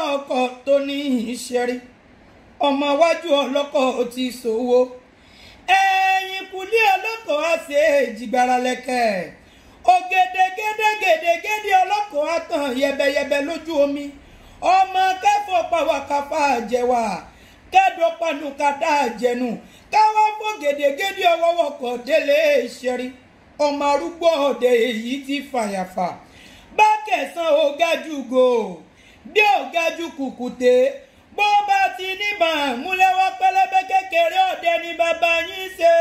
ọlọ́kọ̀ tó ní ìṣẹ́rí ọmọ iwájú ọlọ́kọ̀ ti ṣòwò ẹ̀yìn kùlé ọlọ́kọ̀ á ṣe èjìgbára lẹ́kẹ̀ ògèdègèdègèdègèdè ọlọ́kọ̀ á tàn yẹbẹyẹbẹ lójú omi ọmọ kẹfọ́ pàwọ́káfà jẹwà kẹ́dọ̀ panukata jẹnu káwá fọ́ gèdègèdè ọwọ́wọ́kọ̀ délé ìṣẹ́rí ọmọ arúgbó ọ̀dẹ èyí ti fàyàfà bá kẹsàn ó gájú go bí ó gájú kùkùté bó bá ti níbà múlẹ́wọ́ pẹlẹbẹ kékeré ọ̀dẹ ni bàbá yín ṣe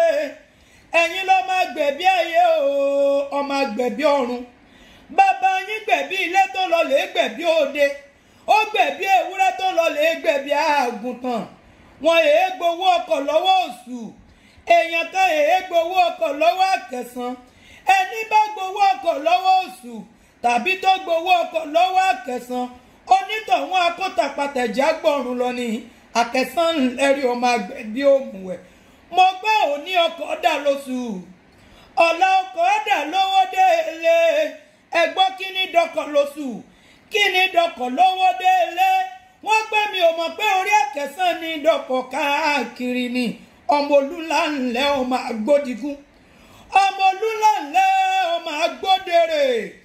ẹ̀yin ló máa gbẹ̀bí ayé o ọmọ gbẹ̀bí ọ̀run bàbá yín gbẹ̀bí ilé tó lọ lè gbẹ̀bí òde ó gbẹ̀bí ewúrẹ́ tó lọ lè gbẹ̀bí àgùntàn wọn èé gbowó ọkọ̀ lọ́wọ́ òṣù èèyàn kan èé gbowó ọkọ̀ lọ́wọ́ àkẹsàn ẹni bá gbowó ọkọ̀ lọ́wọ́ òṣù tàbí tó gbowó ọkọ̀ lọ́wọ́ àkẹsàn onítọ̀hún akótapàtẹ̀já gbọ̀run lọ ní àkẹsàn lẹ́rìí ọmọ àgbẹ̀ bí òmùwẹ̀ mo gbọ́ òní ọkọ̀ dà lóṣù ọ̀la ọkọ̀ dà lówó délé ẹgbọ́n kí ni dọkọ̀ lóṣù kí ni dọkọ̀ lówó délé wọ́n gbé mi ò mọ̀ pé orí àkẹsàn ni dọkọ̀ káàkiri ni ọmọ olúńlá ńlẹ́ ọmọ agbódigún ọmọ olúńlá ńlẹ́ ọmọ agbódèrè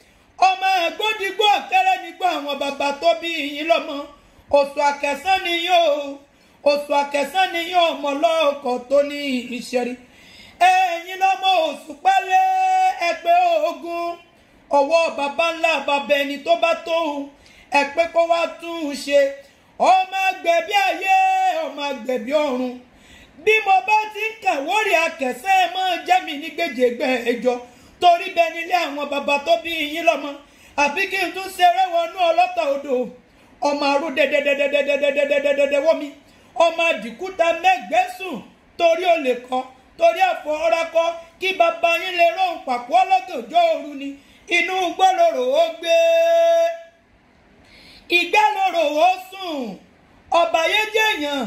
ọmọ agbódigbó ọ̀kẹ́rẹ́ nígbà àwọn bàbá tó bí yín lọ́mọ oṣù àkẹsàn ni yóò oṣù àkẹsàn ni yóò ọmọ lọ́ọ̀kọ̀ tó ní ìṣẹ́rí ẹ̀yin lọ́mọ oṣù pálẹ̀ ẹgbẹ́ ogun ọwọ́ bàbá ńlá bàbá ẹni tó bá tó ẹ̀pẹ́ kó wá tún un ṣe ọmọ agbẹ̀bí ayé ọmọ agbẹ̀bí ọ̀run bí mo bá ti ń kàwórí akẹsẹ́ ẹ máa jẹ́ mi ní gbèjègbè ẹjọ́ torí bẹ́ẹ̀ nílé àwọn bàbá tó bí yín lọ́mọ àbí kí n tún ṣeré wọnú ọlọ́tà odò ọmọ arú dẹdẹdẹdẹdẹdẹdẹdẹdẹ wọ́mi ọmọ àdìkúta mẹ́gbẹ́sùn torí ó lè kọ́ torí àfọ̀ọ́rá kọ́ kí bàbá yín lè rọrùn pàpọ̀ ọlọ́gànjọ́ òru ni inú gbọ́lọ́rọ̀ ó gbé ìgbẹ́lọ́rọ̀ ó sùn ọ̀bàyéjèèyàn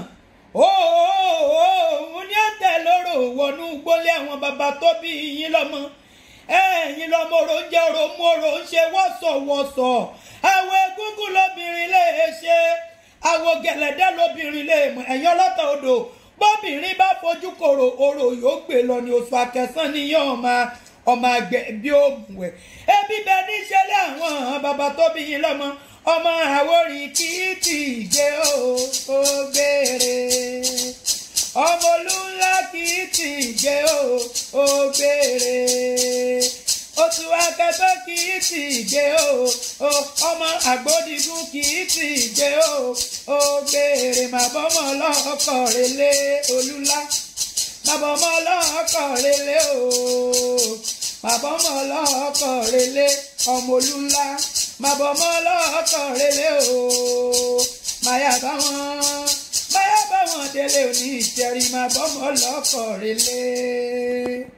òun ní àtẹ lóró wọnú gbólé àwọn bàbá tó bí yín lọ́mọ ẹ̀yin lọ́mọ oró ń jẹ́ oró mú oró ń ṣe wọ́sọ̀wọ́sọ̀ àwọn egúngún lóbìnrin lè ṣe àwọn gẹ̀lẹ́dẹ́ lóbìnrin lè mọ ẹ̀yin ọlọ́tà odò bóbìnrin bá fojú kòrò oró yóò gbé lọ ní oṣù akẹsàn ni yóò máa ọmọ àgbẹ̀ bí òògùn ẹ̀ ebi bẹ níṣẹ́lẹ̀ àwọn bàbá tó bí yín lọ́mọ ọmọ àwòrán kì í tì í jẹ́ ó gbére ọmọ olúńlá kì í tì í jẹ́ ó gbére oṣù akẹtọ kì í tì í jẹ́ ó ọmọ àgbódigún kì í tì í jẹ́ ó gbére màbọ́mọ́ ọlọ́kọ̀ relé olúńlá màbọ́mọ́ ọlọ́kọ̀ relé o màbọ́mọ́ ọlọ́kọ̀ relé ọmọ olúńlá màbọ̀mọ́ ọlọ́kọ̀ relé o máyà bá wọn máyà bá wọn délé òní ìjẹrin màbọ̀mọ́ ọlọ́kọ̀ relé.